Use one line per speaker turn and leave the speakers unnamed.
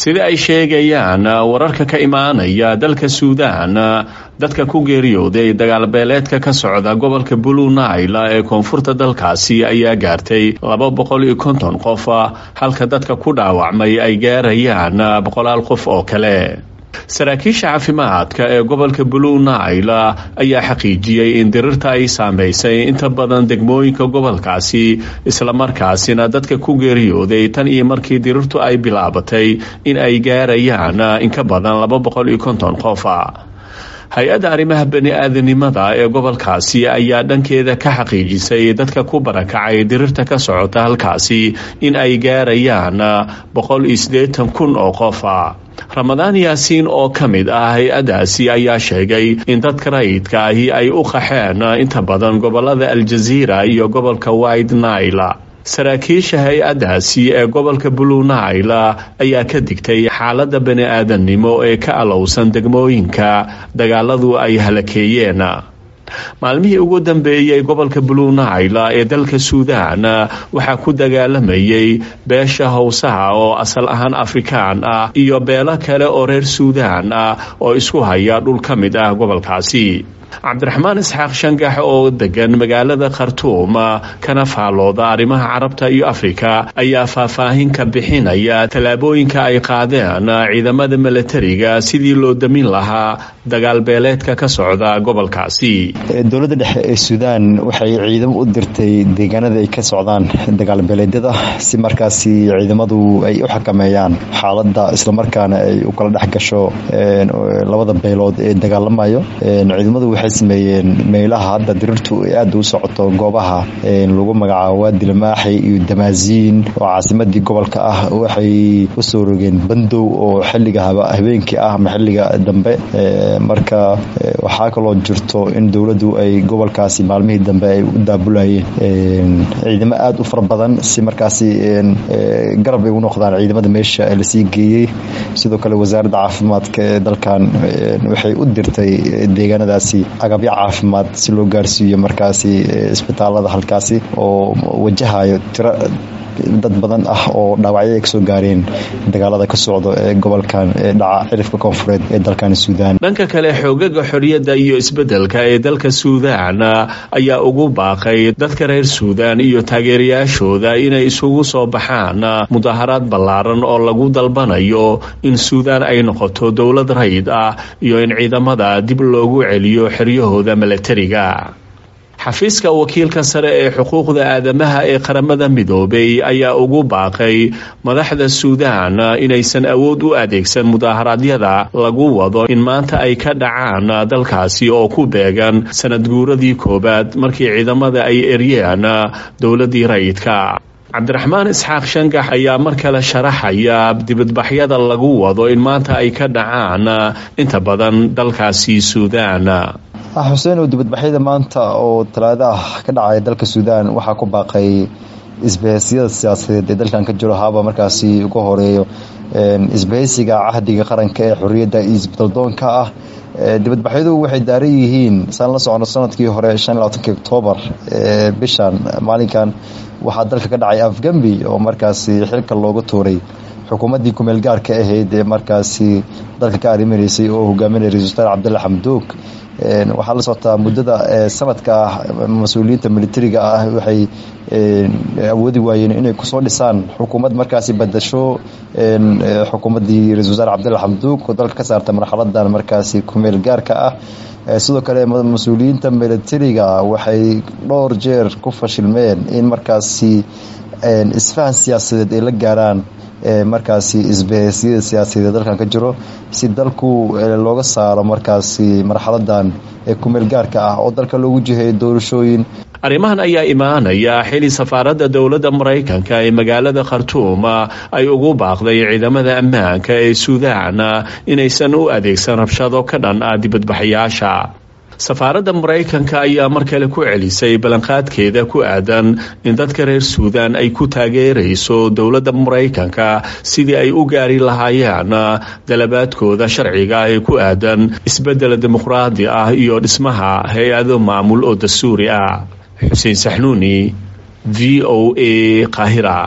sida ay sheegayaan wararka ka imaanaya dalka suudaan dadka ku geeriyooday dagaalbeeleedka ka socda gobolka blue nile ee koonfurta dalkaasi ayaa gaartay laba boqol iyo konton qof halka dadka ku dhaawacmay ay gaarayaan boqolaal qof oo kale saraakiisha caafimaadka ee gobolka blue nile ayaa xaqiijiyey in dirirta ay saameysay inta badan degmooyinka gobolkaasi islamarkaasina dadka ku geeriyooday tan iyo markii dirirtu ay bilaabatay in ay gaarayaan in ka badan laba boqol iyo konton qofa hay-adda arrimaha bani-aadanimada ee gobolkaasi ayaa dhankeeda ka xaqiijisay dadka ku barakacay dirirta ka socota halkaasi in ay gaarayaan boqol iyo siddeetan kun oo qofa ramadaan yaasiin oo ka mid ah hay-addaasi ayaa sheegay in dadka rayidka ahi ay u qaxeen inta badan gobolada aljaziira iyo gobolka white nile saraakiisha hay-addaasi ee gobolka blue nile ayaa ka digtay xaaladda bani-aadannimo ee ka alowsan degmooyinka dagaaladu ay halakeeyeen maalmihii ugu dambeeyey gobolka blue nile ee dalka suudaan waxaa ku dagaalamayay beesha howsaha oo asal ahaan afrikaan ah iyo beelo kale oo reer suudaan ah oo isku haya dhul ka mid ah gobolkaasi cabdiraxmaan isxaaq shangax oo degan magaalada khartuum kana faallooda arrimaha carabta iyo afrika ayaa faahfaahin ka bixinaya tallaabooyinka ay qaadeen ciidamada milatariga sidii loo damin lahaa dagaalbeeleedka ka socda gobolkaasi
dowladda dhexe ee suudaan waxay ciidamo u dirtay deegaanada ay ka socdaan dagaalbeeleedyada si markaasi ciidamadu ay u xakameeyaan xaaladda islamarkaana ay u kala dhex gasho labada beelood ee dagaalamayo ciidamadu waxay sameeyeen meelaha hadda dirirtu ay aada u socoto goobaha lagu magacaabo waadi lamaaxi iyo damaasiin oo caasimadii gobolka ah waxay usoo rogeen bandow oo xiliga habeenkii ah ama xiliga dambe marka waxaa kaloo jirto in dowladdu ay gobolkaasi maalmihii dambe ay u daabulayeen ciidamo aada u fara badan si markaasi garab ay u noqdaan ciidamada meesha lasii geeyey sidoo kale wasaaradda caafimaadka ee dalkan waxay u dirtay deegaanadaasi agabyo caafimaad si loo gaarsiiyo markaasi isbitaalada halkaasi oo wajahayo tiro dad badan ah oo dhaawacyada kasoo gaareen dagaalada ka socdo ee gobolkan ee dhaca cirifka koonfureed ee dalkan suudaan
dhanka kale xoogaga xorriyadda iyo isbeddelka ee dalka suudaan ayaa ugu baaqay dadka reer suudaan iyo taageerayaashooda inay isugu soo baxaan mudaharaad ballaaran oo lagu dalbanayo in suudaan ay noqoto dowlad rayid ah iyo in ciidamada dib loogu celiyo xeryahooda milatariga xafiiska wakiilka sare ee xuquuqda aadamaha ee qaramada midoobay ayaa ugu baaqay madaxda suudaan inaysan awood u adeegsan mudaharaadyada lagu wado in maanta ay ka dhacaan dalkaasi oo ku beegan sanad guuradii koowaad markii ciidamada ay eryeen dowladii rayidka cabdiraxmaan isxaaq shangax ayaa mar kale sharaxaya dibadbaxyada lagu wado in maanta ay ka dhacaan inta badan dalkaasi suudaan
xuseen oo dibadbaxyada maanta oo talaado ah ka dhacaya dalka suudaan waxaa ku baaqay isbahaysiyada siyaasadeed ee dalkan ka jiro haba markaasi uga horeeyo isbahaysiga cahdiga qaranka ee xorriyadda iyo isbedaldoonka ah dibadbaxyadu waxay daaran yihiin saan la socono sanadkii hore shan labaatanki oktoobar bishan maalinkan waxaa dalka ka dhacay afgambi oo markaasi xilka looga tuuray xukuumaddii kumeel gaarka ahayd ee markaasi dalka ka arrimaneysay oo hogaaminaya ra-isul wasaar cabdulla xamduug waxaa la socotaa muddada sanadka ah mas-uuliyiinta militariga ah waxay awoodi waayeen inay kusoo dhisaan xukuumad markaasi badasho xukuumaddii ra-isul wasaar cabdulla xamduug oo dalka ka saarta marxaladan markaasi kumeel gaarka ah sidoo kale mas-uuliyiinta militariga waxay dhowr jeer ku fashilmeen in markaasi isfahan siyaasadeed ay la gaaraan markaasi isbahaysiyada siyaasadeed dalkan ka jiro si dalku looga saaro markaasi marxaladan ee kumeel gaarka ah oo dalka loogu jiheeyo doorashooyin
arrimahan ayaa imaanaya xili safaaradda dowladda maraykanka ee magaalada khartuum ay ugu baaqday ciidamada ammaanka ee suudaan inaysan u adeegsan rabshado ka dhan ah dibadbaxayaasha safaaradda maraykanka ayaa mar kale ku celisay ballanqaadkeeda ku aadan in dadka reer suudaan ay ku taageerayso dowladda maraykanka sidii ay u gaari lahaayeen dalabaadkooda sharciga ee ku aadan isbeddel dimuqraadi ah iyo dhismaha hay-ado maamul oo dastuuri ah xuseen saxnuuni v o a qaahira